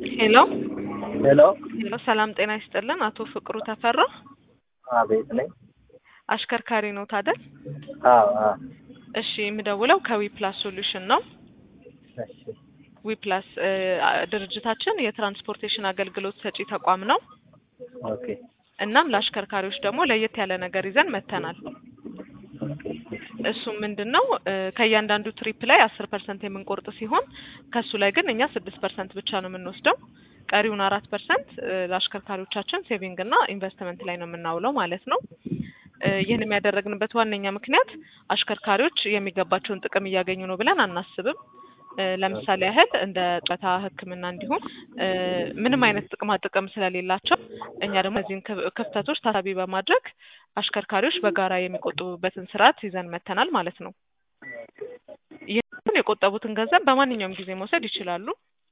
ሄሎ ሄሎ ሄሎ፣ ሰላም ጤና ይስጥልን። አቶ ፍቅሩ ተፈራ አቤት ነኝ። አሽከርካሪ ነው ታደል? አዎ አዎ። እሺ፣ የምደውለው ከዊ ፕላስ ሶሉሽን ነው። እሺ ዊ ፕላስ ድርጅታችን የትራንስፖርቴሽን አገልግሎት ሰጪ ተቋም ነው። ኦኬ እናም ለአሽከርካሪዎች ደግሞ ለየት ያለ ነገር ይዘን መጥተናል። እሱም ምንድን ነው ከእያንዳንዱ ትሪፕ ላይ አስር ፐርሰንት የምንቆርጥ ሲሆን ከሱ ላይ ግን እኛ ስድስት ፐርሰንት ብቻ ነው የምንወስደው። ቀሪውን አራት ፐርሰንት ለአሽከርካሪዎቻችን ሴቪንግ እና ኢንቨስትመንት ላይ ነው የምናውለው ማለት ነው። ይህን የሚያደረግንበት ዋነኛ ምክንያት አሽከርካሪዎች የሚገባቸውን ጥቅም እያገኙ ነው ብለን አናስብም። ለምሳሌ ያህል እንደ ጡረታ፣ ሕክምና እንዲሁም ምንም አይነት ጥቅማ ጥቅም ስለሌላቸው እኛ ደግሞ እነዚህን ክፍተቶች ታሳቢ በማድረግ አሽከርካሪዎች በጋራ የሚቆጥቡበትን ስርዓት ይዘን መተናል ማለት ነው። ይህን የቆጠቡትን ገንዘብ በማንኛውም ጊዜ መውሰድ ይችላሉ።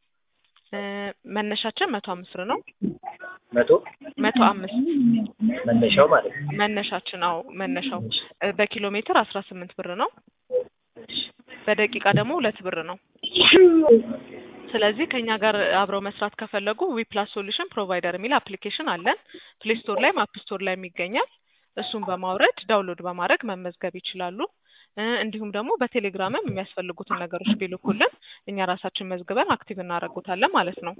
መነሻችን መቶ አምስት ብር ነው። መቶ መቶ አምስት መነሻው ማለት ነው። መነሻችን አዎ መነሻው በኪሎ ሜትር አስራ ስምንት ብር ነው። በደቂቃ ደግሞ ሁለት ብር ነው። ስለዚህ ከኛ ጋር አብረው መስራት ከፈለጉ ዊ ፕላስ ሶሉሽን ፕሮቫይደር የሚል አፕሊኬሽን አለን። ፕሌይ ስቶር ላይም አፕ ስቶር ላይም ይገኛል። እሱን በማውረድ ዳውንሎድ በማድረግ መመዝገብ ይችላሉ። እንዲሁም ደግሞ በቴሌግራምም የሚያስፈልጉትን ነገሮች ቢልኩልን እኛ ራሳችን መዝግበን አክቲቭ እናደርጉታለን ማለት ነው።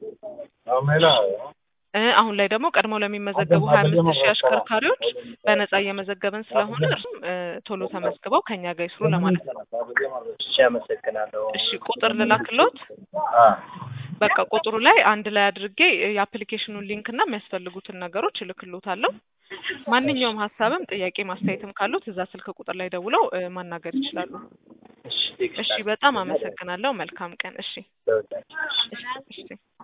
አሁን ላይ ደግሞ ቀድመው ለሚመዘገቡ ሀያ አምስት ሺህ አሽከርካሪዎች በነጻ እየመዘገብን ስለሆነ እርሱም ቶሎ ተመዝግበው ከኛ ጋር ይስሩ ለማለት ነው። እሺ አመሰግናለሁ። እሺ ቁጥር ልላክሎት። አ በቃ ቁጥሩ ላይ አንድ ላይ አድርጌ የአፕሊኬሽኑን ሊንክ እና የሚያስፈልጉትን ነገሮች እልክሎታለሁ። ማንኛውም ሀሳብም ጥያቄ ማስተያየትም ካሉት እዛ ስልክ ቁጥር ላይ ደውለው ማናገር ይችላሉ። እሺ እሺ በጣም አመሰግናለሁ። መልካም ቀን። እሺ ለሁላችን። እሺ እሺ